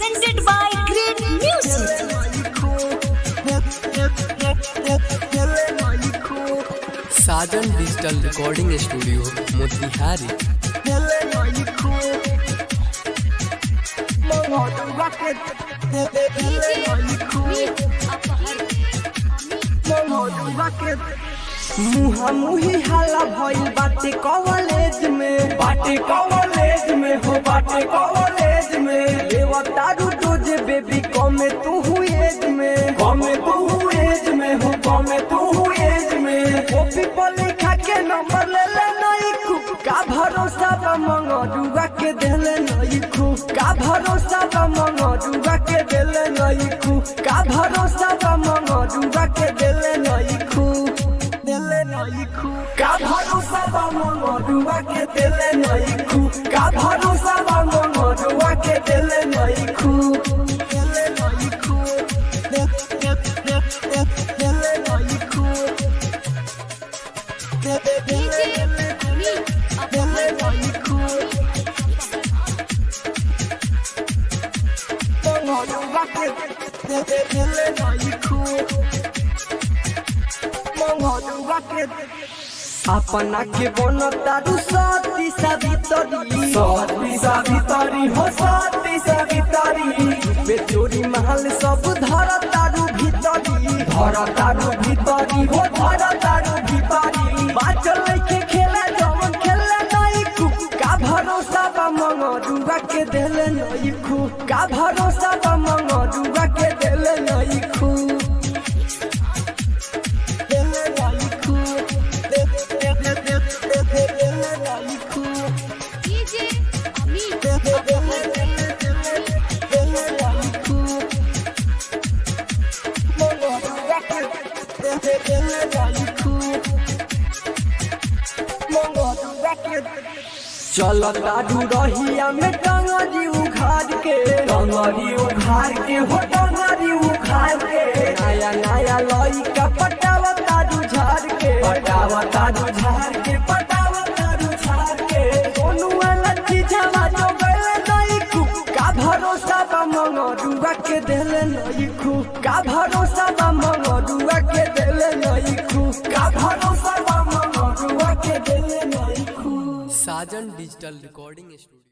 presented by Great Music. Sajan digital recording studio Motihari मुहा मुही हाला भइल बाटे कॉलेज में बाटे कॉलेज में हो बाटे कॉलेज में लेवा तारू डोजे बेबी कमे तू हु एज में कमे तू हु एज में हो कमे तू हु एज में कॉपी पर लिखा के नंबर ले ले नहीं खू का भरोसा बा मंगरुआ के देले नहीं खू का भरोसा बा मंगरुआ के देले नहीं खू का भरोसा बा मंगरुआ के देले नहीं खू देले नहीं खू का भरोसा बा मंगरुआ के देले नहीं खू का भरोसा बा मंगरुआ के देले नहीं खू देले नहीं खू दे दे दे दे देले नहीं खू दे दे देले देले नहीं खू मंगरुआ के दे दे देले नहीं खू मंगरुआ के अपना के बन तारू सती सावित्री सती सावित्री हो सती सावित्री बे चोरी महल सब धर तारू भीतरी धर तारू भीतरी हो धर तारू भीतरी बाचल के खेला जवन खेले नहीं कु का भरोसा बा मंगरुआ के देले नहीं खू का भरोसा बा मंगरुआ के देले नहीं खू देले नहीं खू दे दे दे दे दे दे देले नहीं खू DJ Amit दे दे देले देले देले देले नहीं खू मंगरुआ के दे दे देले नहीं खू मंगरुआ के चल तारू रहिया में टंगरी उखाड़ के टंगरी उखाड़ के हो टंगरी उखाड़ के नया नया लइका पटाव तारू झाड़ के पटाव तारू झाड़ के पटाव तारू झाड़ के सोनू लच्छी छावा जो गले नहीं खू का भरोसा बा मंगरुआ के देले नहीं खू का भरोसा बा मंगरुआ के देले नहीं खू का भरोसा बा मंगरुआ के देले नहीं खू साजन डिजिटल रिकॉर्डिंग स्टूडियो